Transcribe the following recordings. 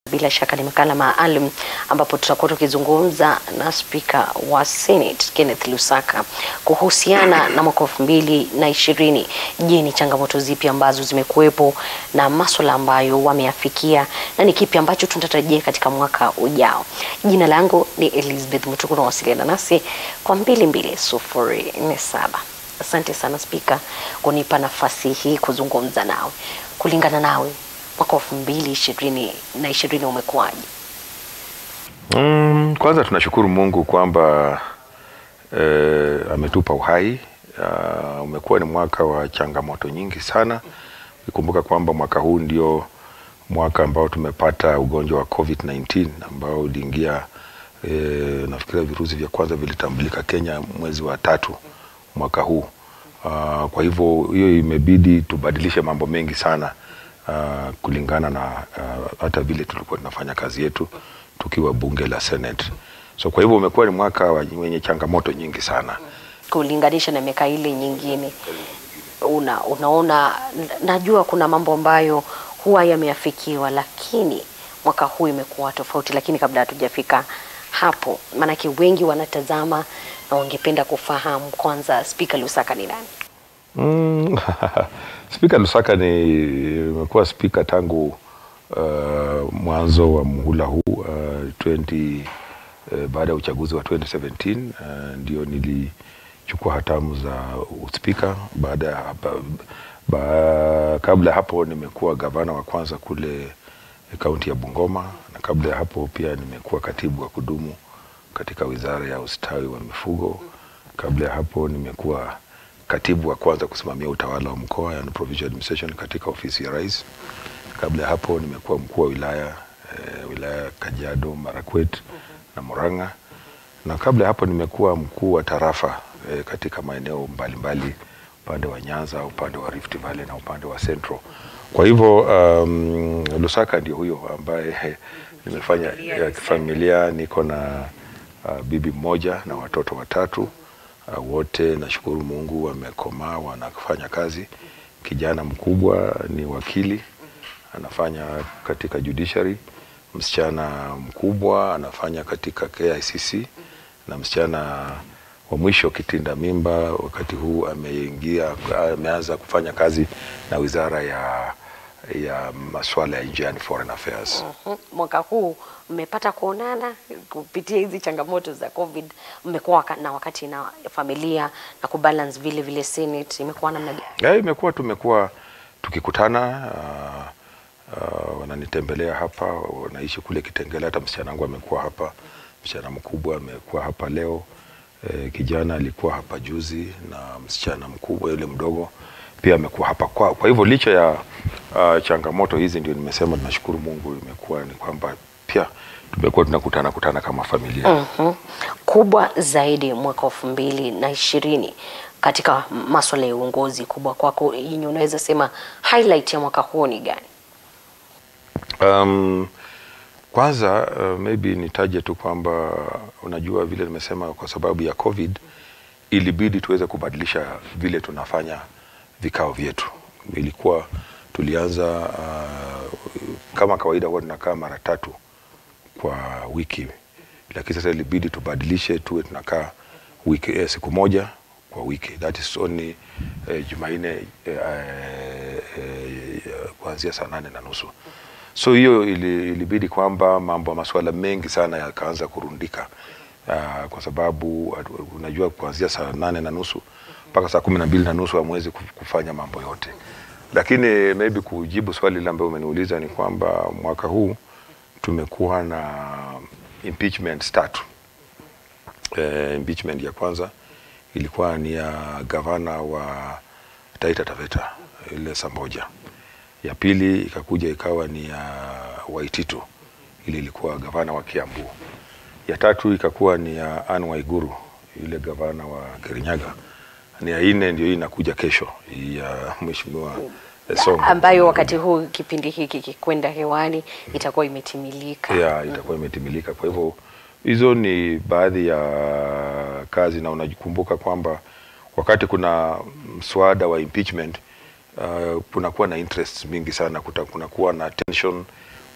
Bila shaka ni makala maalum ambapo tutakuwa tukizungumza na spika wa Senate Kenneth Lusaka kuhusiana na mwaka elfu mbili na ishirini. Je, ni changamoto zipi ambazo zimekuwepo na maswala ambayo wameyafikia na ni kipi ambacho tunatarajia katika mwaka ujao? Jina langu ni Elizabeth Mutuku, nawasiliana nasi kwa mbili mbili sufuri nne saba. Asante sana spika kunipa nafasi hii kuzungumza nawe. Kulingana nawe mwaka elfu mbili ishirini na ishirini umekuwaje? Mm, kwanza tunashukuru Mungu kwamba eh, ametupa uhai. Uh, umekuwa ni mwaka wa changamoto nyingi sana. Ukikumbuka kwamba mwaka huu ndio mwaka ambao tumepata ugonjwa wa COVID-19 ambao uliingia eh, nafikiria virusi vya kwanza vilitambulika Kenya mwezi wa tatu mwaka huu. Uh, kwa hivyo hiyo imebidi tubadilishe mambo mengi sana uh, kulingana na uh, hata vile tulikuwa tunafanya kazi yetu tukiwa bunge la Senate. So kwa hivyo umekuwa ni mwaka wenye changamoto nyingi sana. Kulinganisha na miaka ile nyingine, una, unaona, najua kuna mambo ambayo huwa yameafikiwa, lakini mwaka huu imekuwa tofauti. Lakini kabla hatujafika hapo, maanake wengi wanatazama na wangependa kufahamu kwanza, Spika Lusaka ni nani? Mm, Spika Lusaka ni imekuwa spika tangu uh, mwanzo wa muhula huu uh, 20 uh, baada ya uchaguzi wa 2017 uh, ndio nilichukua hatamu za uspika. Baada ya hapa, ba, kabla ya hapo nimekuwa gavana wa kwanza kule kaunti ya Bungoma, na kabla ya hapo pia nimekuwa katibu wa kudumu katika wizara ya ustawi wa mifugo. Kabla ya hapo nimekuwa katibu wa kwanza kusimamia utawala wa mkoa yani provincial administration katika ofisi ya rais. Kabla ya hapo nimekuwa mkuu wa wilaya eh, wilaya Kajiado, Marakwet na Murang'a, na kabla ya hapo nimekuwa mkuu wa tarafa eh, katika maeneo mbalimbali upande wa Nyanza, upande wa Rift Valley na upande wa Central. Kwa hivyo um, Lusaka ndio huyo ambaye nimefanya ya familia, niko na uh, bibi mmoja na watoto watatu. Uh, wote nashukuru Mungu wamekomaa, wanafanya kazi. Kijana mkubwa ni wakili anafanya katika judiciary, msichana mkubwa anafanya katika KICC na msichana wa mwisho kitinda mimba wakati huu ameingia, ameanza kufanya kazi na wizara ya ya masuala ya nje, yani foreign affairs. Mhm. Mwaka huu mmepata kuonana kupitia hizi changamoto za COVID, mmekuwa waka- na wakati na familia na kubalance vile vile Senate, imekuwa namna gani? Ya, imekuwa tumekuwa tukikutana uh, uh, wananitembelea hapa, wanaishi kule Kitengela. Hata msichana wangu amekuwa hapa, msichana mkubwa amekuwa hapa leo. E, kijana alikuwa hapa juzi na msichana mkubwa yule mdogo pia amekuwa hapa kwa, kwa hivyo licha ya uh, changamoto hizi, ndio nimesema tunashukuru Mungu, imekuwa ni kwamba pia tumekuwa tunakutana kutana kama familia. Mhm. Kubwa zaidi mwaka elfu mbili na ishirini katika maswala ya uongozi, kubwa kwako yenye unaweza sema highlight ya mwaka huu ni gani? Um, kwanza uh, maybe nitaje tu kwamba unajua vile nimesema, kwa sababu ya COVID ilibidi tuweze kubadilisha vile tunafanya vikao vyetu. Ilikuwa tulianza uh, kama kawaida huwa tunakaa mara tatu kwa wiki, lakini sasa ilibidi tubadilishe tuwe tunakaa wiki eh, siku moja kwa wiki, that is only eh, Jumanne eh, eh, eh, kuanzia saa nane na nusu so hiyo ili, ilibidi kwamba mambo masuala mengi sana yakaanza kurundika uh, kwa sababu uh, unajua kuanzia saa nane na nusu mpaka saa kumi na mbili na nusu hamwezi kuf- kufanya mambo yote, lakini maybe kujibu swali lile ambayo umeniuliza ni kwamba mwaka huu tumekuwa na impeachment tatu. Eh, impeachment ya kwanza ilikuwa ni ya gavana wa Taita Taveta ile Samboja ya pili ikakuja ikawa ni ya Waititu, ile ilikuwa gavana wa Kiambu. Ya tatu ikakuwa ni ya Anne Waiguru, yule gavana wa Kirinyaga. Ni ya nne ndio hii inakuja kesho, hii ya mheshimiwa eh, Sonko ambayo wakati huu kipindi hiki kikwenda hewani itakuwa imetimilika. ya itakuwa imetimilika. Kwa hivyo hizo ni baadhi ya kazi, na unajikumbuka kwamba wakati kuna mswada wa impeachment uh, kunakuwa na interest mingi sana, kuta- kunakuwa na tension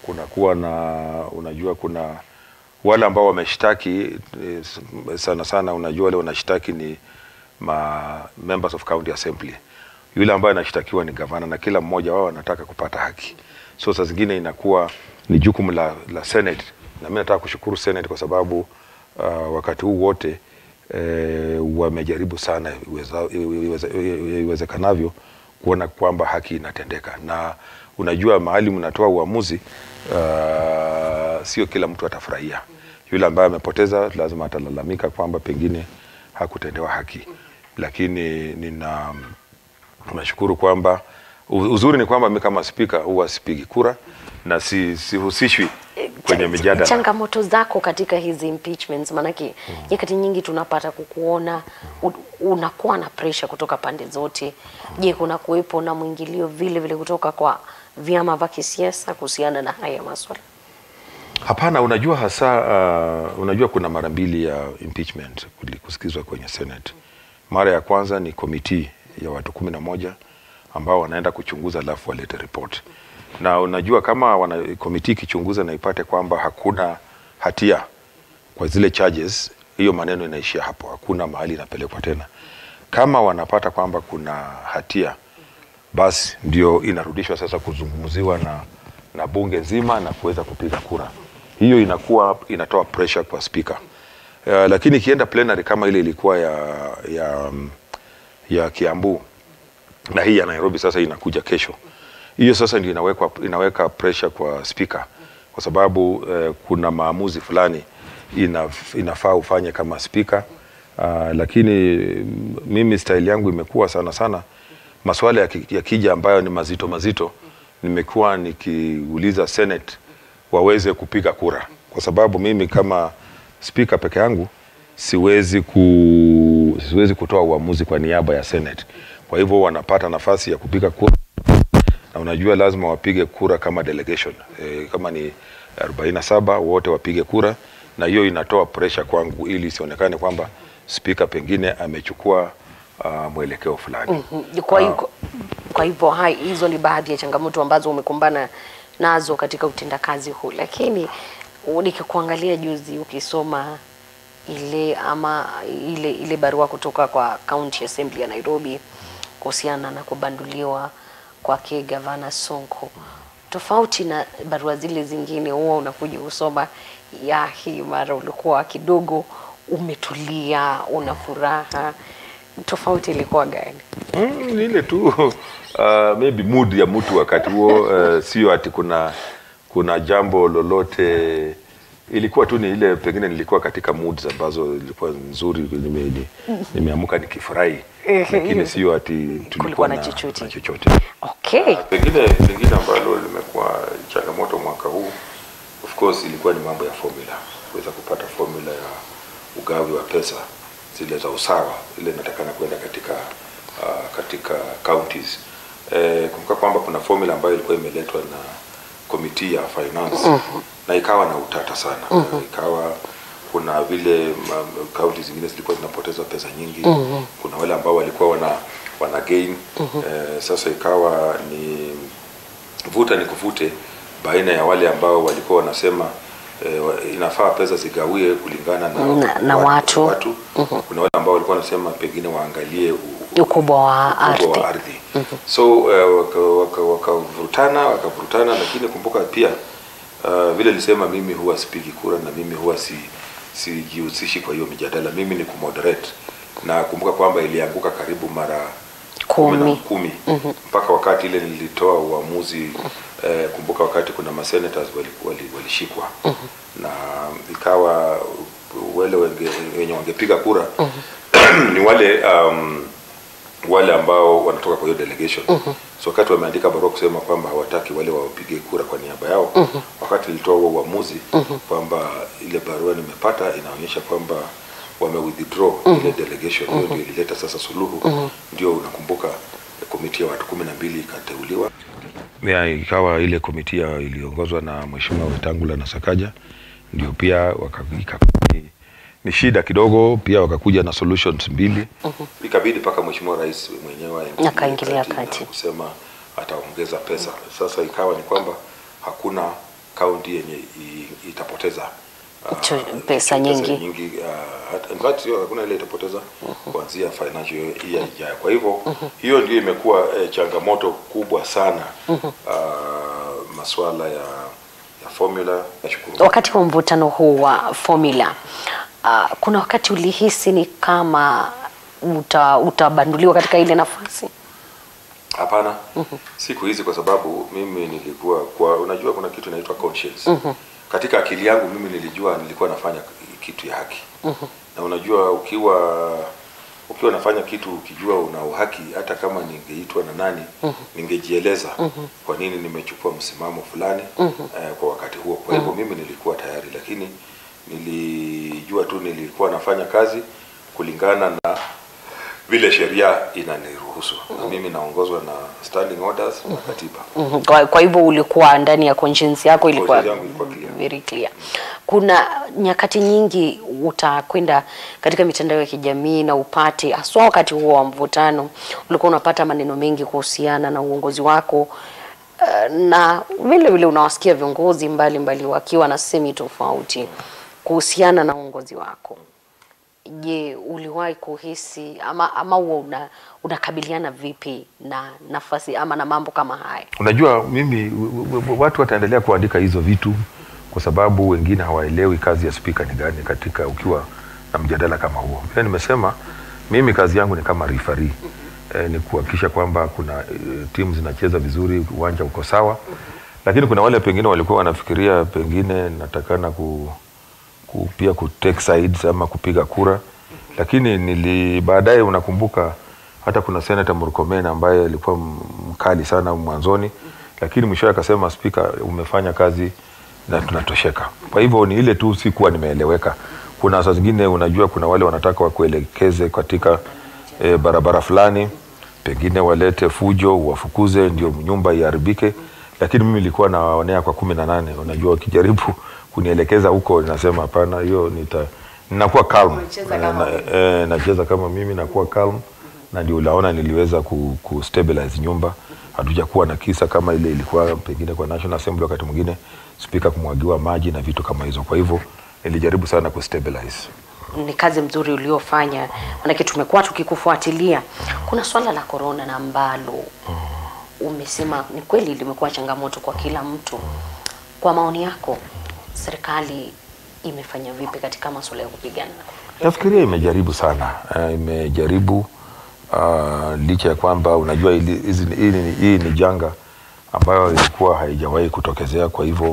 kunakuwa na unajua kuna wale ambao wameshtaki eh, sana sana unajua wale wanashtaki ni ma members of county assembly yule ambaye anashtakiwa ni gavana na kila mmoja wao anataka kupata haki so saa zingine inakuwa ni jukumu la, la senate na mi nataka kushukuru senate kwa sababu uh, wakati huu wote eh, wamejaribu sana iweza- iweze- iwezekanavyo kuona kwamba haki inatendeka na unajua mahali mnatoa uamuzi uh, sio kila mtu atafurahia yule ambaye amepoteza lazima atalalamika kwamba pengine hakutendewa haki lakini nina nashukuru kwamba u- uzuri ni kwamba mi kama spika huwa sipigi kura na si, sihusishwi kwenye Ch- mijadala changamoto zako katika hizi impeachments maanake nyakati nyingi tunapata kukuona u- unakuwa na pressure kutoka pande zote je kuna kuwepo na mwingilio vile vile kutoka kwa vyama vya kisiasa kuhusiana na haya maswala Hapana, unajua hasa uh, unajua kuna mara mbili ya impeachment kuli- kusikizwa kwenye Senate. Mara ya kwanza ni komiti ya watu kumi na moja ambao wanaenda kuchunguza alafu walete report, na unajua kama wana komiti ikichunguza na ipate kwamba hakuna hatia kwa zile charges, hiyo maneno inaishia hapo, hakuna mahali inapelekwa tena. Kama wanapata kwamba kuna hatia basi ndio inarudishwa sasa kuzungumziwa na, na bunge nzima na kuweza kupiga kura. Hiyo inakuwa inatoa pressure kwa speaker. Uh, lakini ikienda plenary kama ile ilikuwa ya, ya, mm, ya Kiambu na hii ya Nairobi sasa inakuja kesho, hiyo sasa ndio inaweka, inaweka pressure kwa speaker kwa sababu eh, kuna maamuzi fulani inaf, inafaa ufanye kama speaker uh, lakini mm, mimi style yangu imekuwa sana sana maswala ya ki- yakija ambayo ni mazito mazito, nimekuwa nikiuliza Senate waweze kupiga kura, kwa sababu mimi kama spika peke yangu siwezi ku, siwezi kutoa uamuzi kwa niaba ya Senate. Kwa hivyo wanapata nafasi ya kupiga kura na unajua lazima wapige kura kama delegation e, kama ni 47 wote wapige kura, na hiyo inatoa pressure kwangu ili isionekane kwamba spika pengine amechukua uh, mwelekeo fulani Mhm. kwa hivyo kwa hivyo hai hizo ni baadhi ya changamoto ambazo umekumbana nazo katika utendakazi huu lakini nikikuangalia juzi ukisoma ile ama ile ile barua kutoka kwa county assembly ya Nairobi kuhusiana na kubanduliwa kwake gavana Sonko tofauti na barua zile zingine huwa unakuja usoma ya hii mara ulikuwa kidogo umetulia una furaha tofauti ilikuwa gani Mm, ni ile tu uh, maybe mood ya mtu wakati huo uh, sio ati kuna kuna jambo lolote ilikuwa tu ni ile pengine nilikuwa katika moods ambazo ilikuwa nzuri nime, ni- nimeamka nikifurahi lakini sio ati tulikuwa Kulikuwa na na chochote. na chochote okay pengine pengine ambalo limekuwa changamoto mwaka huu of course ilikuwa ni mambo ya formula kuweza kupata formula ya ugawi wa pesa zile za usawa ile inatakana kwenda katika uh, katika counties eh, kumbuka kwamba kuna formula ambayo ilikuwa imeletwa na komiti ya finance na ikawa na utata sana ikawa kuna vile ma- kaunti zingine zilikuwa zinapoteza pesa nyingi kuna wale ambao walikuwa wana wana gain eh, sasa ikawa ni vuta ni kuvute baina ya wale ambao walikuwa wanasema eh, wa- inafaa pesa zigawie kulingana na, Na- na watu. watu. Kuna wale ambao walikuwa wanasema pengine waangalie u- ukubwa wa ukubwa wa ardhi ardhi so eh, wakavurutana waka, wakavurutana wakavurutana lakini kumbuka pia uh, vile nilisema mimi huwa sipigi kura na mimi huwa si sijihusishi kwa hiyo mijadala mimi ni kumoderate na kumbuka kwamba ilianguka karibu mara kumi na kumi kumi mpaka wakati ile nilitoa uamuzi eh, kumbuka wakati kuna masenators walishikwa wali, walishikwa na ikawa wale wenge, wenye wangepiga kura ni wale um, wale ambao wanatoka kwa hiyo delegation so wakati wameandika barua kusema kwamba hawataki wale wapige kura kwa niaba yao wakati nilitoa huo uamuzi kwamba ile barua nimepata inaonyesha kwamba wame withdraw ile delegation hiyo ndio ilileta sasa suluhu ndio unakumbuka komiti ya watu kumi na mbili ikateuliwa ya, ikawa ile komiti ya- iliongozwa na mheshimiwa Wetangula na Sakaja ndio pia waka, ika, ni, ni shida kidogo pia wakakuja na solutions mbili ikabidi mpaka mheshimiwa rais mwenyewe aingilie Akaingilia na kati. kusema ataongeza pesa sasa ikawa ni kwamba hakuna kaunti yenye i- itapoteza ah, Cho- pesa nyingi. nyingi ah, hata- in fact sio hakuna ile itapoteza kuanzia financial year ijayo. Kwa hivyo hiyo ndio imekuwa eh, changamoto kubwa sana ah, masuala ya ya formula. Nashukuru. Wakati wa mvutano huu wa formula uh, kuna wakati ulihisi ni kama uta, utabanduliwa katika ile nafasi? Hapana, siku hizi kwa sababu mimi nilikuwa kwa, unajua kuna kitu inaitwa conscience. Katika akili yangu mimi nilijua nilikuwa nafanya kitu ya haki. Na unajua ukiwa ukiwa nafanya kitu ukijua una uhaki, hata kama ningeitwa na nani ningejieleza kwa nini nimechukua msimamo fulani eh, kwa wakati huo. Kwa hivyo mimi nilikuwa tayari, lakini nilijua tu nilikuwa nafanya kazi kulingana na vile sheria inaniruhusu na mimi naongozwa na standing orders na katiba. Mhm. Kwa, kwa hivyo ulikuwa ndani ya conscience yako ilikuwa Conscience yangu ilikuwa clear. very clear. Kuna nyakati nyingi utakwenda katika mitandao ya kijamii na upate haswa wakati huo wa mvutano, ulikuwa unapata maneno mengi kuhusiana na uongozi wako eh, na vile vile unawasikia viongozi mbalimbali wakiwa na semi tofauti kuhusiana na uongozi wako. Je, uliwahi kuhisi ama ama huwa una unakabiliana vipi na nafasi ama na mambo kama haya? Unajua mimi w- w- w- watu wataendelea kuandika hizo vitu kwa sababu wengine hawaelewi kazi ya spika ni gani katika ukiwa na mjadala kama huo. Pia nimesema mimi kazi yangu ni kama referee. E, ni kuhakikisha kwamba kuna e, timu zinacheza vizuri, uwanja uko sawa, lakini kuna wale pengine walikuwa wanafikiria pengine natakana ku, ku, pia ku take sides ama kupiga kura, lakini nili baadaye, unakumbuka hata kuna senator Murkomen ambaye alikuwa m- mkali sana mwanzoni, lakini mwishowe akasema, spika, umefanya kazi na tunatosheka. Kwa hivyo ni ile tu sikuwa nimeeleweka. Kuna saa zingine unajua, kuna wale wanataka wakuelekeze katika e, barabara fulani, pengine walete fujo, wafukuze, ndio nyumba iharibike lakini mimi nilikuwa nawaonea kwa kumi na nane. Unajua, wakijaribu kunielekeza huko, nasema hapana, hiyo nita ninakuwa calm Unacheza Eh, kama na, eh, nacheza kama mimi nakuwa calm, na ndio unaona niliweza ku, ku stabilize nyumba. Hatujakuwa na kisa kama ile ilikuwa pengine kwa National Assembly, wakati mwingine spika kumwagiwa maji na vitu kama hizo. Kwa hivyo nilijaribu sana ku stabilize. Ni kazi mzuri uliofanya, manake tumekuwa tukikufuatilia. Kuna swala la korona na ambalo umesema ni kweli limekuwa changamoto kwa kila mtu. Kwa maoni yako, serikali imefanya vipi katika masuala ya kupigana na korona? Nafikiria imejaribu sana uh, imejaribu uh, licha ya kwamba unajua hili, hizi ni- hii, ni, hii ni janga ambayo ilikuwa haijawahi kutokezea. Kwa hivyo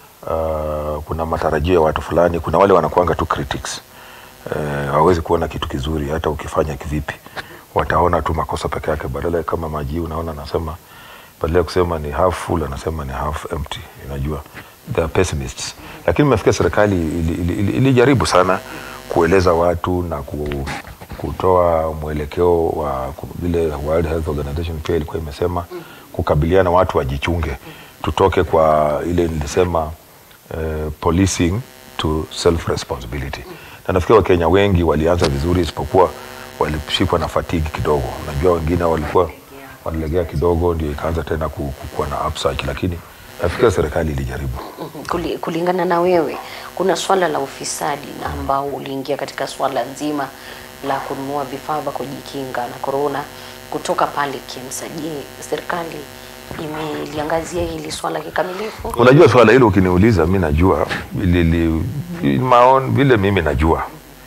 uh, kuna matarajio ya watu fulani. Kuna wale wanakuanga tu critics uh, hawawezi kuona kitu kizuri hata ukifanya kivipi, wataona tu makosa peke yake, badala ya kama maji unaona, anasema badala ya kusema ni half full anasema ni half empty. Unajua they are pessimists, lakini nimefikia serikali ilijaribu ili, ili, ilijaribu sana kueleza watu na ku, kutoa mwelekeo wa ku- vile World Health Organization pia ilikuwa imesema kukabiliana, watu wajichunge, tutoke kwa ile nilisema eh, policing to self responsibility, na nafikiri Wakenya wengi walianza vizuri, isipokuwa walishikwa na fatigue kidogo. Unajua wengine walikuwa walilegea kidogo, ndio ikaanza tena ku- kukuwa na upsurge, lakini nafikiri serikali ilijaribu. Mhm. Kuli- kulingana na wewe, kuna swala la ufisadi na ambao uliingia katika swala nzima la kununua vifaa vya kujikinga na korona kutoka pale KEMSA. Je, serikali imeliangazia hili swala kikamilifu? Unajua swala hilo ukiniuliza, mi najua lili, maon, vile mimi najua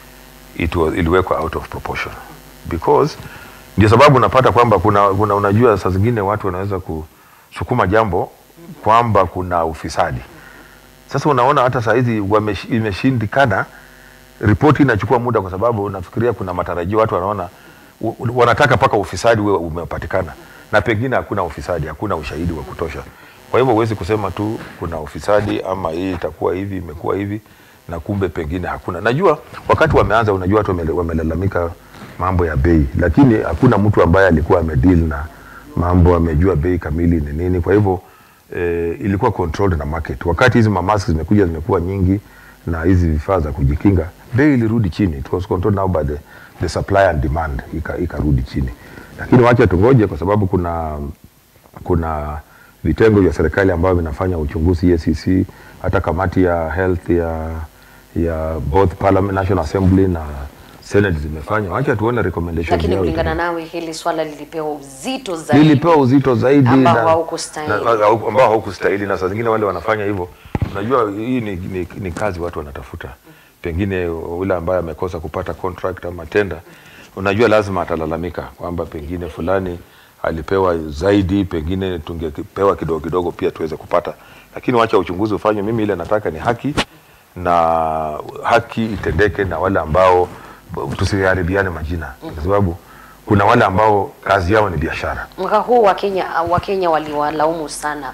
it was, iliwekwa out of proportion because ndio sababu unapata kwamba kuna, kuna unajua saa zingine watu wanaweza kusukuma jambo kwamba kuna ufisadi. Sasa unaona hata saa hizi wamesh- imeshindikana, ripoti inachukua muda, kwa sababu nafikiria kuna matarajio, watu wanaona u- u- wanataka mpaka ufisadi uwe umepatikana, na pengine hakuna ufisadi, hakuna ushahidi wa kutosha. Kwa hivyo huwezi kusema tu kuna ufisadi ama hii itakuwa hivi, imekuwa hivi na kumbe pengine hakuna. Najua wakati wameanza, unajua watu wamele- wamelalamika mambo ya bei, lakini hakuna mtu ambaye alikuwa amedeal na mambo, amejua bei kamili ni nini. Kwa hivyo eh, ilikuwa controlled na market. Wakati hizi mamask zimekuja zimekuwa nyingi na hizi vifaa za kujikinga, bei ilirudi chini. It was controlled now by the, the supply and demand, ika- ikarudi chini, lakini wacha tungoje, kwa sababu kuna kuna vitengo vya serikali ambavyo vinafanya uchunguzi EACC, hata kamati ya health ya ya both parliament, National Assembly na Senate zimefanya. Wacha tuone recommendation Lakini yao kulingana itakuwa. nawe hili swala lilipewa uzito zaidi. lilipewa uzito zaidi Ambao na- haukustahili. na- na- ambao haukustahili, na saa zingine wale wanafanya hivyo, unajua hii ni, ni, ni kazi watu wanatafuta, pengine ule ambaye amekosa kupata contract ama tenda, unajua lazima atalalamika kwamba pengine fulani alipewa zaidi, pengine tungepewa kidogo kidogo pia tuweze kupata, lakini wacha uchunguzi ufanywe. Mimi ile nataka ni haki na haki itendeke na wale ambao tusiharibiane majina, kwa sababu kuna wale ambao kazi yao ni biashara. Mwaka huu Wakenya Wakenya waliwalaumu sana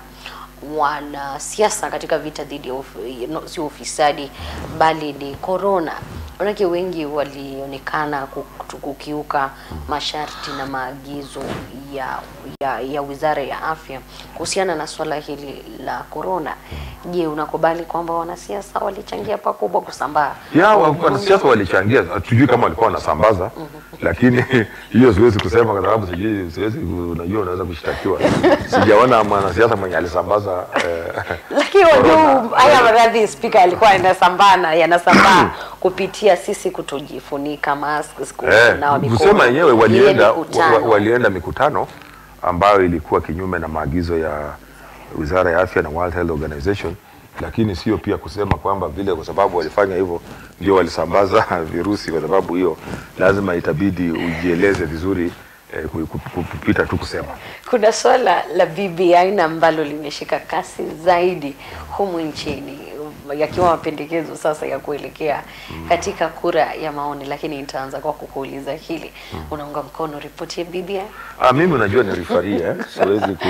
wanasiasa katika vita dhidi ya uf- no, sio ufisadi bali ni corona. Manake wengi walionekana ku- kukiuka masharti na maagizo ya, ya, ya Wizara ya Afya kuhusiana na swala hili la corona. Je, unakubali kwamba wanasiasa walichangia pakubwa kusambaa? ya wa- wanasiasa walichangia, hatujui kama walikuwa wanasambaza, lakini hiyo siwezi kusema kwa sababu sijui, siwezi, unajua unaweza kushtakiwa. Sijaona mwanasiasa mwenye alisambaza eh, Lakini wajua haya maradhi spika alikuwa yanasambana yanasambaa kupitia sisi kutojifunika mask, eh, kunawa mikono. kusema yenyewe ile walienda mikutano. wa, wa, walienda mikutano ambayo ilikuwa kinyume na maagizo ya Wizara ya Afya na World Health Organization, lakini sio pia kusema kwamba vile kwa sababu walifanya hivyo ndio walisambaza virusi, kwa sababu hiyo lazima itabidi ujieleze vizuri eh, ku- ku- ku- kupita tu kusema. Kuna swala la BBI na ambalo limeshika kasi zaidi humu nchini yakiwa mapendekezo sasa ya kuelekea katika kura ya maoni, lakini nitaanza kwa kukuuliza hili, unaunga mkono ripoti ya BBI? Ah, mimi unajua ni rifaria eh? siwezi ku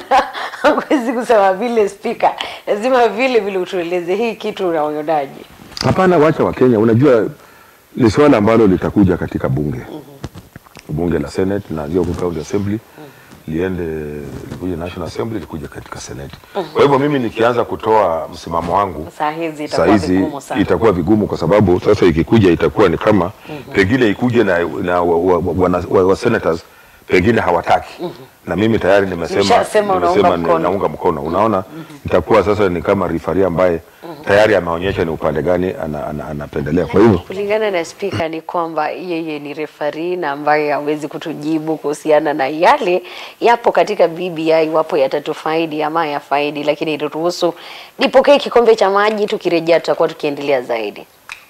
Huwezi kusema vile spika, lazima vile vile utueleze hii kitu unaonaje? Hapana, wacha wa Kenya. Unajua ni swala ambalo litakuja katika bunge bunge la Senate na hiyo county assembly liende likuja National Assembly likuja katika Senate. Kwa hivyo mimi nikianza kutoa msimamo wangu Saa hizi saa itakuwa hizi vigumu sana. itakuwa vigumu kwa sababu sasa ikikuja itakuwa ni kama pengine ikuje na, na wa, wa, wa, wa, wa senators pengine hawataki na mimi tayari nimesema, Umeshasema unaunga nimesema ni- mkono. naunga mkono. Unaona, itakuwa sasa ni kama rifari ambaye tayari ameonyesha ni upande gani ana- ana- anapendelea. Kwa hivyo Kulingana na spika ni kwamba yeye ni refari na ambaye hawezi kutujibu kuhusiana na yale yapo katika BBI, iwapo yatatufaidi ama yafaidi, lakini turuhusu nipokee kikombe cha maji, tukirejea tutakuwa tukiendelea zaidi.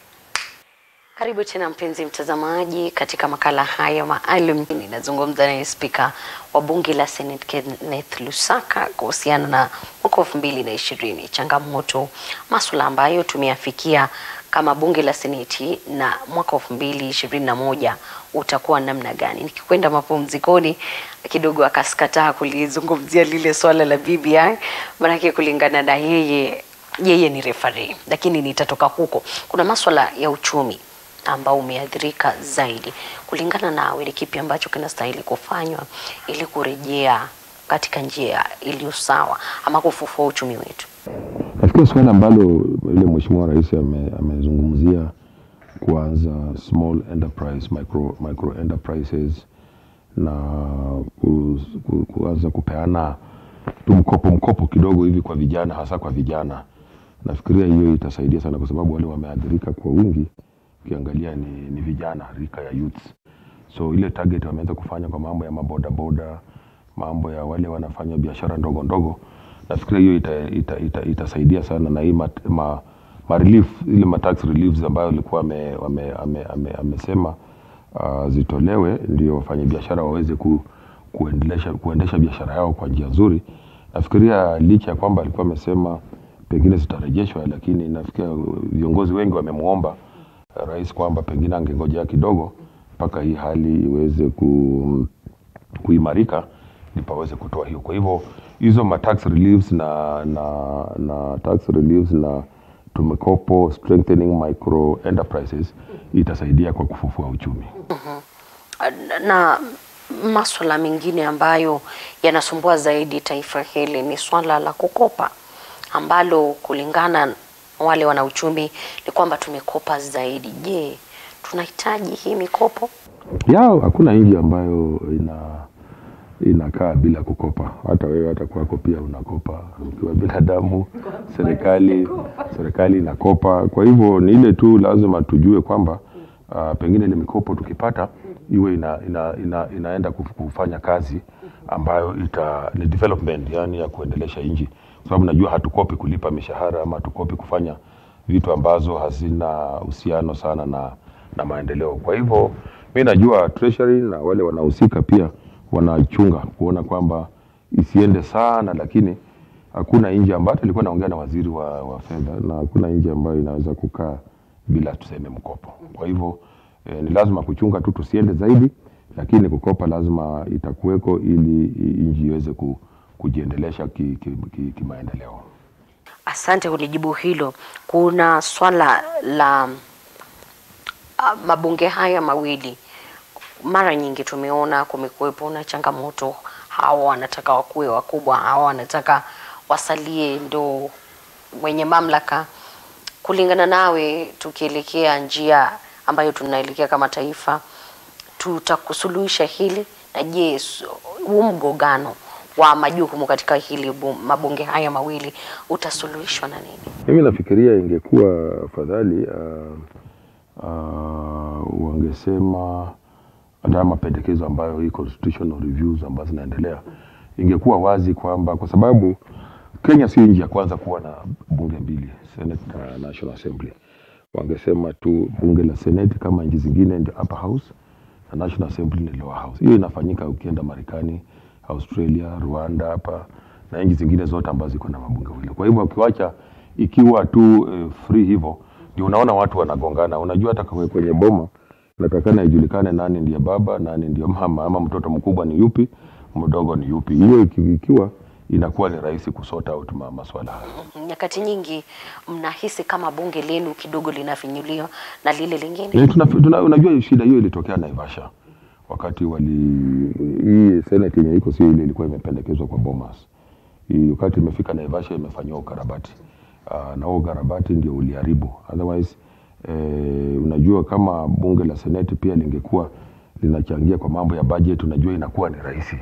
Karibu tena mpenzi mtazamaji katika makala haya maalum. Ninazungumza naye spika wa bunge la Senate Kenneth Lusaka kuhusiana na mwaka elfu mbili na ishirini, changamoto, masuala ambayo tumeyafikia kama bunge la Seneti na mwaka elfu mbili ishirini na moja utakuwa namna gani. Nikikwenda mapumzikoni kidogo akaskataa kulizungumzia lile swala la BBI, maanake kulingana na yeye yeye ni referee, lakini nitatoka huko. Kuna maswala ya uchumi ambao umeathirika zaidi. Kulingana nawe, ni kipi ambacho kinastahili kufanywa ili kurejea katika njia iliyo sawa ama kufufua uchumi wetu? nafikiri suala ambalo yule mheshimiwa rais ame- amezungumzia kuanza small enterprise micro, micro enterprises na ku, ku, kuanza kupeana tu mkopo mkopo kidogo hivi kwa vijana hasa kwa vijana nafikiria hiyo itasaidia sana kwa sababu wale wameathirika kwa wingi ukiangalia ni, ni vijana rika ya youths so ile target wameweza kufanya kwa mambo ya mabodaboda mambo ya wale wanafanya biashara ndogo ndogo nafikiria hiyo ita, ita, ita, itasaidia sana na hii mat, ma, ma relief, ile ma tax reliefs ambayo alikuwa ame, ame, ame, ame, amesema uh, zitolewe ndio wafanyabiashara waweze ku, kuendelesha, kuendesha biashara yao kwa njia nzuri nafikiria licha ya kwamba alikuwa amesema pengine zitarejeshwa lakini nafikiria viongozi wengi wamemwomba eh, rais kwamba pengine angengojea kidogo mpaka hii hali iweze ku, kuimarika ndipo aweze kutoa hiyo. Kwa hivyo hizo ma tax reliefs na, na, na tax reliefs na tumekopo strengthening micro enterprises itasaidia kwa kufufua uchumi. Na maswala mengine ambayo yanasumbua zaidi taifa hili ni swala la kukopa ambalo kulingana na wale wana uchumi ni kwamba tumekopa zaidi. Je, tunahitaji hii mikopo? ya hakuna nchi ambayo ina inakaa bila kukopa. Hata wewe hata kwako pia unakopa ukiwa binadamu, serikali serikali inakopa. Kwa hivyo ni ile tu lazima tujue kwamba uh, pengine ile mikopo tukipata iwe ina, ina, ina, inaenda kuf- kufanya kazi ambayo ita ni development, yani ya kuendelesha nchi, kwa sababu najua hatukopi kulipa mishahara ama hatukopi kufanya vitu ambazo hazina uhusiano sana na, na maendeleo. Kwa hivyo mi najua treasury na wale wanahusika pia wanachunga kuona kwamba isiende sana, lakini hakuna nchi ambayo hata nilikuwa naongea na waziri wa, wa fedha na hakuna nchi ambayo inaweza kukaa bila tuseme mkopo. Kwa hivyo eh, ni lazima kuchunga tu tusiende zaidi, lakini kukopa lazima itakuweko ili nchi iweze ku, kujiendelesha kimaendeleo ki, ki, ki kimaendeleo. Asante kunijibu hilo. Kuna swala la ah, mabunge haya mawili, mara nyingi tumeona kumekuwepo na changamoto, hawa wanataka wakuwe wakubwa, hawa wanataka wasalie ndo wenye mamlaka. Kulingana nawe, tukielekea njia ambayo tunaelekea kama taifa, tutakusuluhisha hili na je, s- huu mgogano wa majukumu katika hili bu- mabunge haya mawili utasuluhishwa na nini? Mimi nafikiria ingekuwa afadhali uh, uh, wangesema hata haya mapendekezo ambayo hii constitutional reviews ambazo zinaendelea, ingekuwa wazi kwamba kwa sababu Kenya si nchi ya kwanza kuwa na bunge mbili, Senate na National Assembly. Wangesema tu bunge la Senate kama nchi zingine ndio upper house na National Assembly ni lower house. Hiyo inafanyika ukienda Marekani, Australia, Rwanda hapa na nchi zingine zote ambazo ziko na mabunge wawili. Kwa hivyo ukiwacha ikiwa tu eh, free hivyo, ndio unaona watu wanagongana. Unajua hata kwe- kwenye boma natakana ijulikane nani ndiye baba, nani ndiye mama, ama mtoto mkubwa ni yupi, mdogo ni yupi. Hiyo iki- ikiwa inakuwa ni rahisi kusort out ma- maswala haya. Nyakati nyingi mnahisi kama bunge lenu kidogo linafinyuliwa na lile lingine. Eh, tuna, tuna, unajua shida hiyo ilitokea Naivasha wakati wali hii senate yenye iko sio ile ilikuwa imependekezwa kwa Bomas. Hii wakati imefika Naivasha imefanyiwa ukarabati. Uh, na huo ukarabati ndio uliharibu. Otherwise eh, unajua kama bunge la seneti pia lingekuwa linachangia kwa mambo ya budget, unajua inakuwa ni rahisi.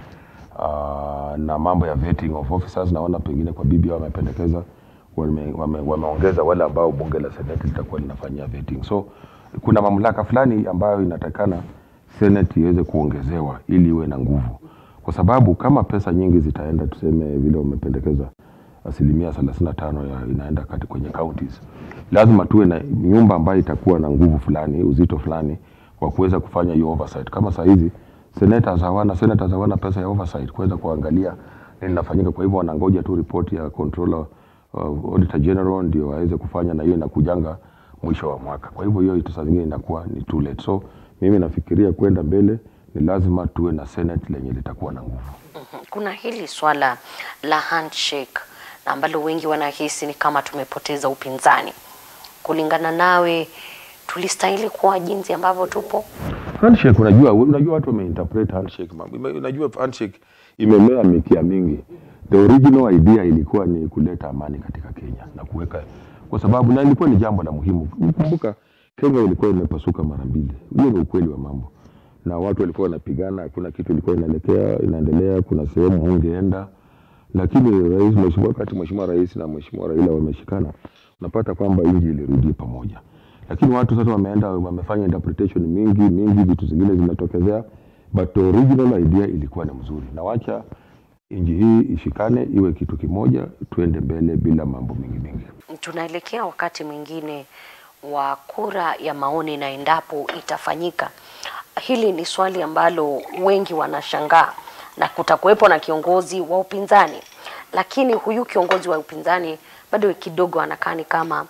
Uh, na mambo ya vetting of officers naona pengine kwa BBI wamependekeza wame, wame, wameongeza wale ambao bunge la seneti litakuwa linafanyia vetting. So kuna mamlaka fulani ambayo inatakana seneti iweze kuongezewa ili iwe na nguvu, kwa sababu kama pesa nyingi zitaenda, tuseme vile wamependekeza asilimia thelathini na tano ya inaenda kati kwenye counties, lazima tuwe na nyumba ambayo itakuwa na nguvu fulani, uzito fulani wa kuweza kufanya hiyo oversight. Kama saa hizi senators hawana senators hawana pesa ya oversight kuweza kuangalia nini linafanyika. Kwa hivyo wanangoja tu ripoti ya controller uh, auditor general ndio waweze kufanya, na hiyo inakujanga mwisho wa mwaka. Kwa hivyo hiyo saa zingine inakuwa ni too late. So mimi nafikiria kwenda mbele ni lazima tuwe na senate lenye litakuwa na nguvu. Mhm. Kuna hili swala la handshake na ambalo wengi wanahisi ni kama tumepoteza upinzani. Kulingana nawe, tulistahili kuwa jinsi ambavyo tupo? Handshake unajua, unajua watu wameinterpret handshake mambo. Ime- Unajua handshake imemea mikia mingi. The original idea ilikuwa ni kuleta amani katika Kenya na kuweka kwa sababu na ilikuwa ni jambo la muhimu. Kumbuka Kenya ilikuwa imepasuka mara mbili. Hiyo ni ukweli wa mambo. Na watu walikuwa wanapigana, hakuna kitu ilikuwa inaelekea inaendelea, kuna sehemu hungeenda. Lakini rais mheshimiwa, wakati mheshimiwa rais na mheshimiwa Raila wameshikana, unapata kwamba nchi ilirudi pamoja lakini watu sasa wameenda wamefanya interpretation mingi mingi, vitu zingine zimetokezea, but the original idea ilikuwa ni mzuri, na wacha nchi hii ishikane, iwe kitu kimoja, tuende mbele bila mambo mingi mingi. Tunaelekea wakati mwingine wa kura ya maoni, na endapo itafanyika, hili ni swali ambalo wengi wanashangaa, na kutakuwepo na kiongozi wa upinzani, lakini huyu kiongozi wa upinzani bado kidogo anakaa ni kama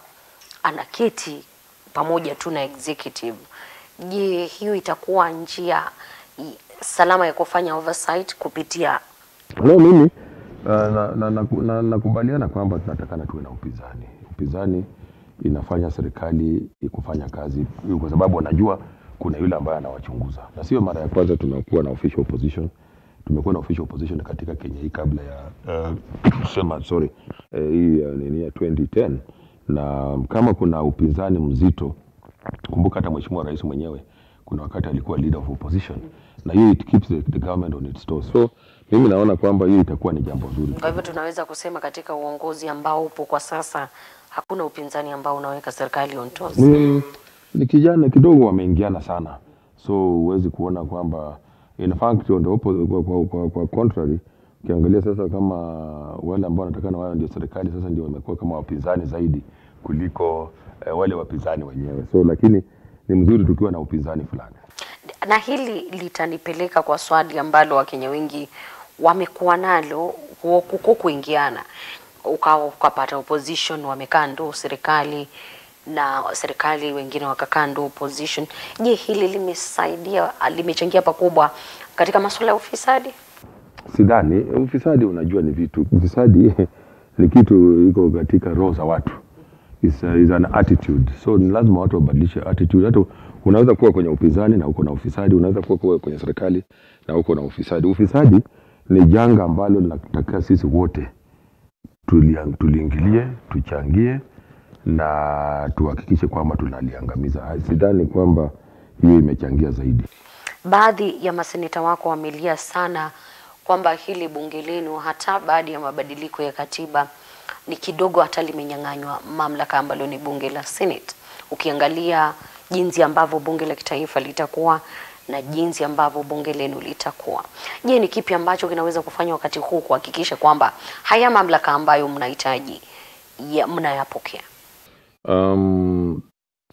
anaketi pamoja tu na executive. Je, hiyo itakuwa njia i- salama ya kufanya oversight kupitia No, mimi nakubaliana na, na, na, nakubaliana kwamba tunatakana tuwe na upinzani. Upinzani inafanya serikali kufanya kazi kwa sababu wanajua kuna yule ambaye anawachunguza, na sio mara ya kwanza tumekuwa na official opposition. Tumekuwa na official opposition katika Kenya hii kabla ya uh, sema sorry eh, hii uh, nini ya 2010 na kama kuna upinzani mzito, kumbuka hata mheshimiwa rais mwenyewe kuna wakati alikuwa leader of opposition na hiyo it keeps the, the government on its toes. So mimi naona kwamba hiyo itakuwa ni jambo zuri. Kwa hivyo tunaweza kusema katika uongozi ambao upo kwa sasa hakuna upinzani ambao unaweka serikali on toes. ni, ni kijana kidogo wameingiana sana, so huwezi kuona kwamba in fact on the oppo- kwa, kwa, kwa, kwa contrary ukiangalia sasa kama wale ambao wanatakana wao ndio serikali sasa ndio wamekuwa kama wapinzani zaidi kuliko eh, wale wapinzani wenyewe, so lakini ni mzuri tukiwa na upinzani fulani. na hili litanipeleka kwa swali ambalo Wakenya wengi wamekuwa nalo ku- kuko kuingiana, ukawa ukapata opposition wamekaa ndo serikali na serikali wengine wakakaa ndo opposition. Je, hili limesaidia limechangia pakubwa katika masuala ya ufisadi? Sidhani ufisadi, unajua ni vitu, ufisadi ni kitu iko katika roho za watu, is, is an attitude, so ni lazima watu wabadilishe attitude. Hata unaweza kuwa kwenye upinzani na uko na ufisadi, unaweza kuwa kuwa kwenye serikali na uko na ufisadi. Ufisadi ni janga ambalo linataka sisi wote tulia- tuliingilie, tuchangie na tuhakikishe kwamba tunaliangamiza. Sidhani kwamba hiyo imechangia zaidi. Baadhi ya maseneta wako wamelia sana kwamba hili bunge lenu hata baada ya mabadiliko ya katiba ni kidogo hata limenyang'anywa mamlaka ambalo ni bunge la Senate. Ukiangalia jinsi ambavyo bunge la kitaifa litakuwa na jinsi ambavyo bunge lenu litakuwa. Je, ni kipi ambacho kinaweza kufanywa wakati huu kuhakikisha kwamba haya mamlaka ambayo mnahitaji ya mnayapokea? Um,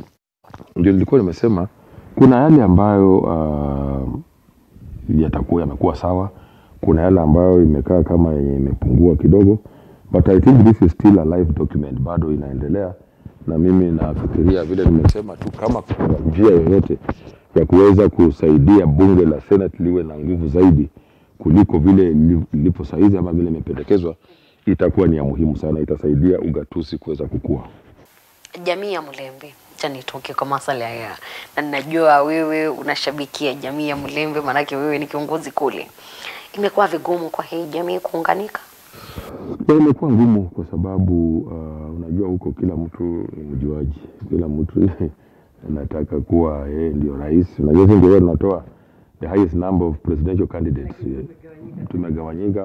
ndio nilikuwa nimesema kuna yale ambayo uh, yatakuwa yamekuwa sawa, kuna yale ambayo imekaa kama yenye imepungua kidogo, but I think this is still a live document, bado inaendelea, na mimi nafikiria vile nimesema tu, kama kuna njia yoyote ya kuweza kusaidia bunge la Senate liwe na nguvu zaidi kuliko vile li- lipo saizi ama vile imependekezwa, itakuwa ni ya muhimu sana, itasaidia ugatuzi kuweza kukua. jamii ya Mlembe. Acha nitoke kwa masala ya na ninajua wewe unashabikia jamii ya Mlembe, maanake wewe ni kiongozi kule. Imekuwa vigumu kwa hii jamii kuunganika. Na imekuwa ngumu kwa sababu uh, unajua huko kila mtu ni mjuaji, kila mtu anataka kuwa yeye ndio rais. Unajua sisi ndio tunatoa the highest number of presidential candidates. Tumegawanyika.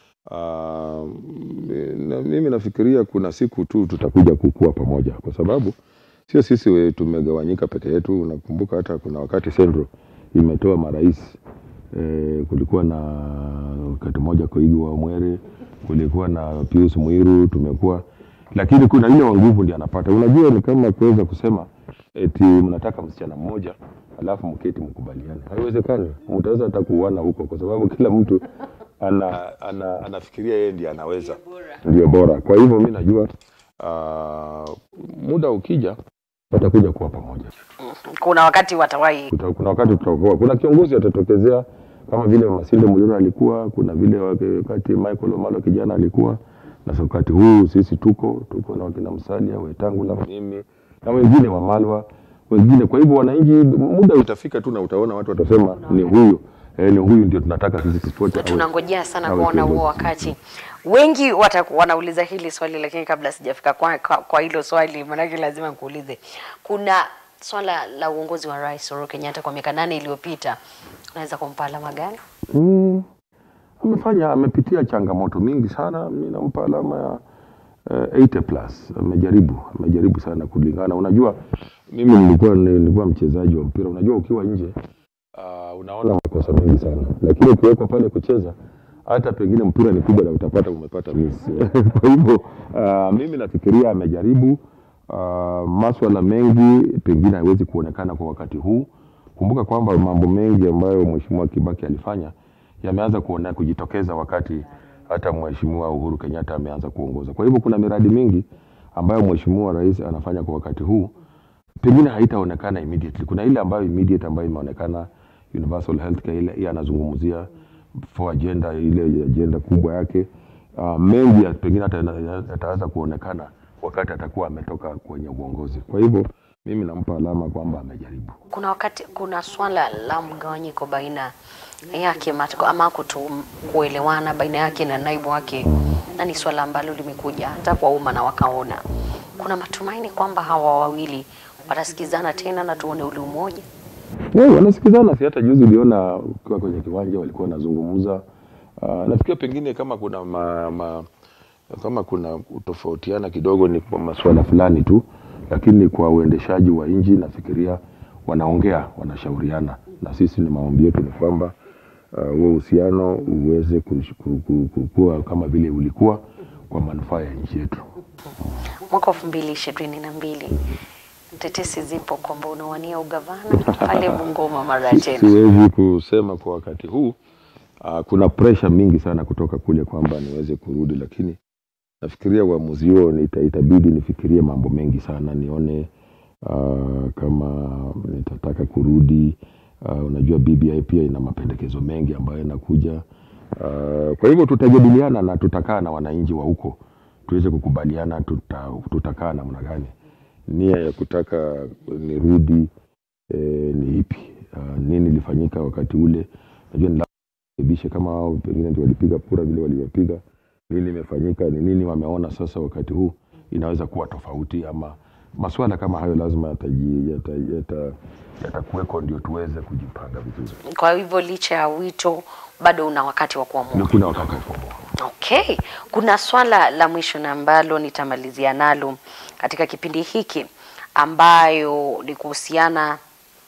Uh, na mimi nafikiria kuna siku tu tutakuja kukua pamoja, kwa sababu sio sisi we tumegawanyika peke yetu. Unakumbuka hata kuna wakati Central imetoa marais eh, kulikuwa na wakati mmoja Koigi wa Mwere, kulikuwa na Pius Mwiru, tumekuwa lakini kuna ile wa nguvu ndiye anapata. Unajua ni kama kuweza kusema eti mnataka msichana mmoja alafu mketi mkubaliane, haiwezekani. Mtaweza hata kuuana huko, kwa sababu kila mtu ana, ana, anafikiria yeye ndiye anaweza, ndio bora. Kwa hivyo mi najua uh, muda ukija watakuja kuwa pamoja. Kuna wakati watawahi Kuta- kuna wakati tutakuwa kuna kiongozi atatokezea kama vile Masinde Muliro alikuwa, kuna vile wakati Michael Omalo kijana alikuwa, na sasa wakati huu sisi tuko tuko na wakina Msalia Wetangula, mimi na wengine wa Malwa wengine. Kwa hivyo wananchi, muda utafika tu na utaona watu watasema ni huyu eh, ni huyu ndio tunataka sisi tufuate. awe- tunangojea sana awe kuona kiongozi. huo wakati. Wengi wataku, wanauliza hili swali, lakini kabla sijafika kwa, kwa, kwa hilo swali, maanake lazima nikuulize, kuna swala la uongozi wa Rais Uhuru Kenyatta kwa miaka nane iliyopita, unaweza kumpa alama gani? Mm, amefanya amepitia changamoto mingi sana. Mi nampa alama ya uh, 80 plus. Amejaribu amejaribu sana kulingana. Unajua, mimi nilikuwa nilikuwa mchezaji wa mpira. Unajua, ukiwa nje uh, unaona makosa mengi sana, lakini ukiwekwa pale kucheza hata pengine mpira ni kubwa na utapata umepata miss. Kwa hivyo uh, mimi nafikiria amejaribu uh, maswala mengi pengine haiwezi kuonekana kwa wakati huu. Kumbuka kwamba mambo mengi ambayo Mheshimiwa Kibaki alifanya yameanza kuona kujitokeza wakati hata Mheshimiwa Uhuru Kenyatta ameanza kuongoza. Kwa hivyo kuna miradi mingi ambayo Mheshimiwa Rais anafanya kwa wakati huu pengine haitaonekana immediately. Kuna ile ambayo immediate ambayo imeonekana universal healthcare, ile ile anazungumzia for agenda, ile agenda kubwa yake. Uh, mengi ya pengine hata yana- yataanza kuonekana wakati atakuwa ametoka kwenye uongozi. Kwa hivyo mimi nampa alama kwamba amejaribu. Kuna wakati kuna swala la mgawanyiko baina yake mat- ama kuto kuelewana baina yake na naibu wake, na ni swala ambalo limekuja hata kwa umma na wakaona. Kuna matumaini kwamba hawa wawili watasikizana tena na tuone ule umoja. Yeah, wanasikizana. Si hata juzi uliona ukiwa kwenye kiwanja walikuwa wanazungumza Uh, nafikiria pengine kama kuna ma, ma, kama kuna kutofautiana kidogo ni kwa masuala fulani tu, lakini kwa uendeshaji wa nchi nafikiria wanaongea, wanashauriana, na sisi ni maombi yetu ni kwamba uh, huo uhusiano uweze kush- ku- ku- ku- kuwa kama vile ulikuwa kwa manufaa ya nchi yetu. Mwaka elfu mbili ishirini na mbili tetesi zipo kwamba unawania ugavana pale Bungoma mara tena. Siwezi kusema kwa wakati huu. Uh, kuna pressure mingi sana kutoka kule kwamba niweze kurudi, lakini nafikiria uamuzi huo nita, itabidi nifikirie mambo mengi sana, nione uh, kama nitataka kurudi. Uh, unajua BBI pia ina mapendekezo mengi ambayo yanakuja. Uh, kwa hivyo tutajadiliana na tutakaa na wananchi wa huko tuweze kukubaliana tuta, tutakaa namna gani. Nia ya kutaka nirudi eh, ni ipi? Uh, nini ilifanyika wakati ule? Najua ni rekebishe kama wao pengine ndio walipiga kura vile walivyopiga, nini imefanyika, ni nini wameona sasa wakati huu inaweza kuwa tofauti, ama masuala kama hayo lazima yataji- yata- yata- yatakuweko ndio tuweze kujipanga vizuri. Kwa hivyo licha ya wito bado una wakati wa kuamua. Ni kuna wakati wa kuamua. Okay, kuna swala la mwisho na ambalo nitamalizia nalo katika kipindi hiki ambayo ni kuhusiana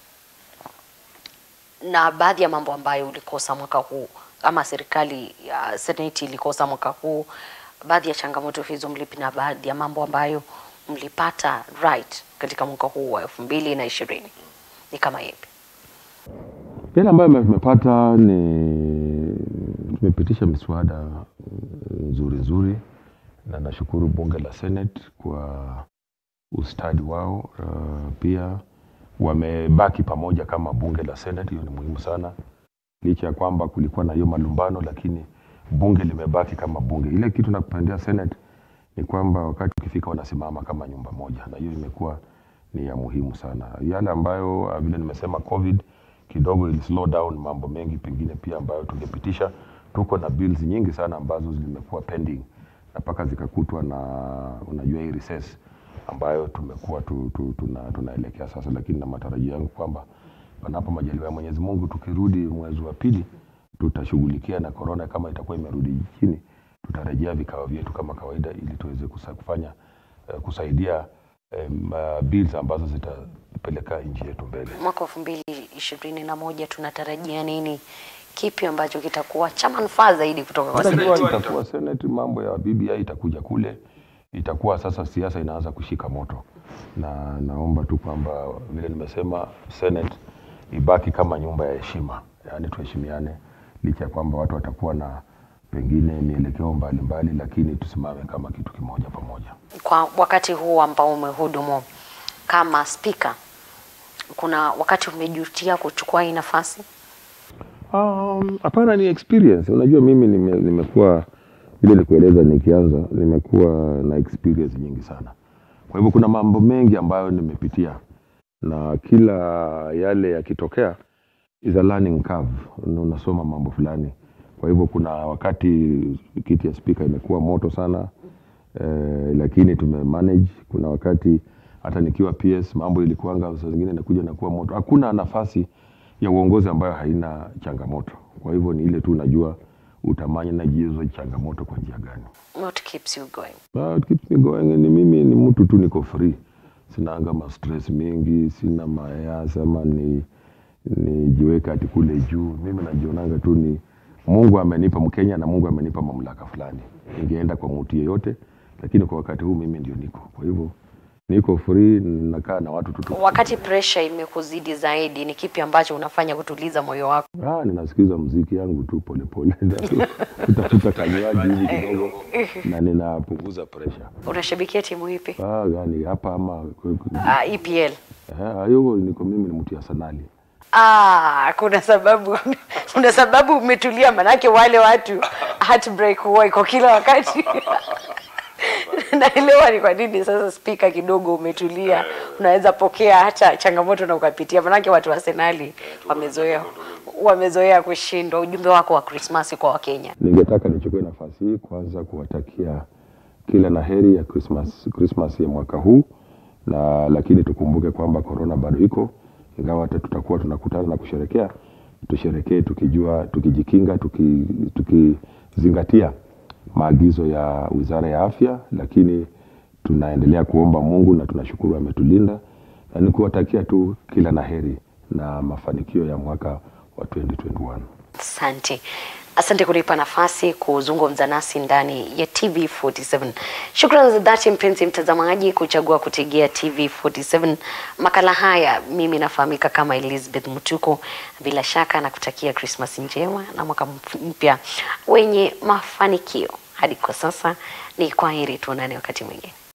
na baadhi ya mambo ambayo ulikosa mwaka huu ama serikali ya seneti ilikosa mwaka huu. Baadhi ya changamoto hizo mlipi na baadhi ya mambo ambayo mlipata right katika mwaka huu wa elfu mbili na ishirini ni kama yepi? Yale ambayo tumepata ni tumepitisha miswada mm, nzuri nzuri, na nashukuru bunge la Senate kwa ustadi wao. Uh, pia wamebaki pamoja kama bunge la Senate, hiyo ni muhimu sana, licha ya kwamba kulikuwa na hiyo malumbano, lakini bunge limebaki kama bunge. Ile kitu nakupendea Senate ni kwamba wakati ukifika wanasimama kama nyumba moja, na hiyo imekuwa ni ya muhimu sana. Yale ambayo uh, vile nimesema COVID kidogo ili slow down mambo mengi pengine pia ambayo tungepitisha. Tuko na bills nyingi sana ambazo zimekuwa pending na mpaka zikakutwa na unajua hii recess ambayo tumekuwa tu, tu, tuna, tunaelekea sasa, lakini na matarajio yangu kwamba panapo majaliwa ya Mwenyezi Mungu tukirudi mwezi wa pili tutashughulikia na corona kama itakuwa imerudi chini, tutarejea vikao vyetu kama kawaida ili tuweze kusa- kufanya eh, kusaidia em, uh, bills ambazo zitapeleka nchi yetu mbele. Mwaka elfu mbili ishirini na moja tunatarajia nini? Kipi ambacho kitakuwa cha manufaa zaidi kutoka kwa serikali? Itakuwa, itakuwa Senate, mambo ya BBI itakuja kule, itakuwa sasa siasa inaanza kushika moto, na naomba tu kwamba vile nimesema, Senate ibaki kama nyumba ya heshima, yaani tuheshimiane, licha ya kwamba watu watakuwa na pengine mielekeo mbalimbali, lakini tusimame kama kitu kimoja pamoja. Kwa wakati huu ambao umehudumu kama spika, kuna wakati umejutia kuchukua hii nafasi? Um, hapana, ni experience. Unajua mimi nime, nimekuwa vile nikueleza nikianza, nimekuwa na experience nyingi sana. Kwa hivyo kuna mambo mengi ambayo nimepitia, na kila yale yakitokea is a learning curve, na unasoma mambo fulani. Kwa hivyo kuna wakati kiti ya spika imekuwa moto sana eh, lakini tume manage. Kuna wakati hata nikiwa PS mambo ilikuanga saa zingine inakuja nakuwa moto. Hakuna nafasi ya uongozi ambayo haina changamoto. Kwa hivyo ni ile tu unajua utamanya na hizo changamoto kwa njia gani. What keeps you going? But keeps me going ni mimi ni mtu tu niko free. Sinaanga ma stress mingi, sina mayasa ama ni nijiweke ati kule juu. Mimi najionanga tu ni Mungu amenipa Mkenya na Mungu amenipa mamlaka fulani. Ningeenda kwa mtu yeyote, lakini kwa wakati huu mimi ndio niko. Kwa hivyo niko free, nakaa na watu tu tu. Wakati pressure imekuzidi zaidi, ni kipi ambacho unafanya kutuliza moyo wako? Ah, ninasikiza mziki yangu tu polepole, kutafuta kanywaji hivi kidogo na ninapunguza pressure. Unashabikia timu ipi? Ah, gani hapa ama Ah, EPL. Eh, hiyo niko mimi ni mtu ya sanali. Ah, kuna sababu kuna sababu umetulia, manake wale watu heartbreak huwa iko kila wakati. Naelewa ni kwa nini sasa spika kidogo umetulia, unaweza pokea hata changamoto na ukapitia, manake watu wa Arsenali wamezoea wamezoea kushindwa. Ujumbe wako wa Krismasi kwa Wakenya? Ningetaka nichukue nafasi hii kwanza kuwatakia kila la heri ya Christmas, Christmas ya mwaka huu na lakini tukumbuke kwamba corona bado iko, ingawa hata tutakuwa tunakutana na kusherekea, tusherekee tukijua, tukijikinga, tuki- tukizingatia maagizo ya Wizara ya Afya, lakini tunaendelea kuomba Mungu na tunashukuru ametulinda, na ni kuwatakia tu kila laheri na mafanikio ya mwaka wa 2021. Asante, asante kunipa nafasi kuzungumza nasi ndani ya TV47. Shukrani za dhati mpenzi mtazamaji kuchagua kutegea TV47 makala haya. Mimi nafahamika kama Elizabeth Mutuko, bila shaka nakutakia Krismasi njema na mwaka mpya wenye mafanikio. Hadi kwa sasa ni kwaheri, tuonane wakati mwingine.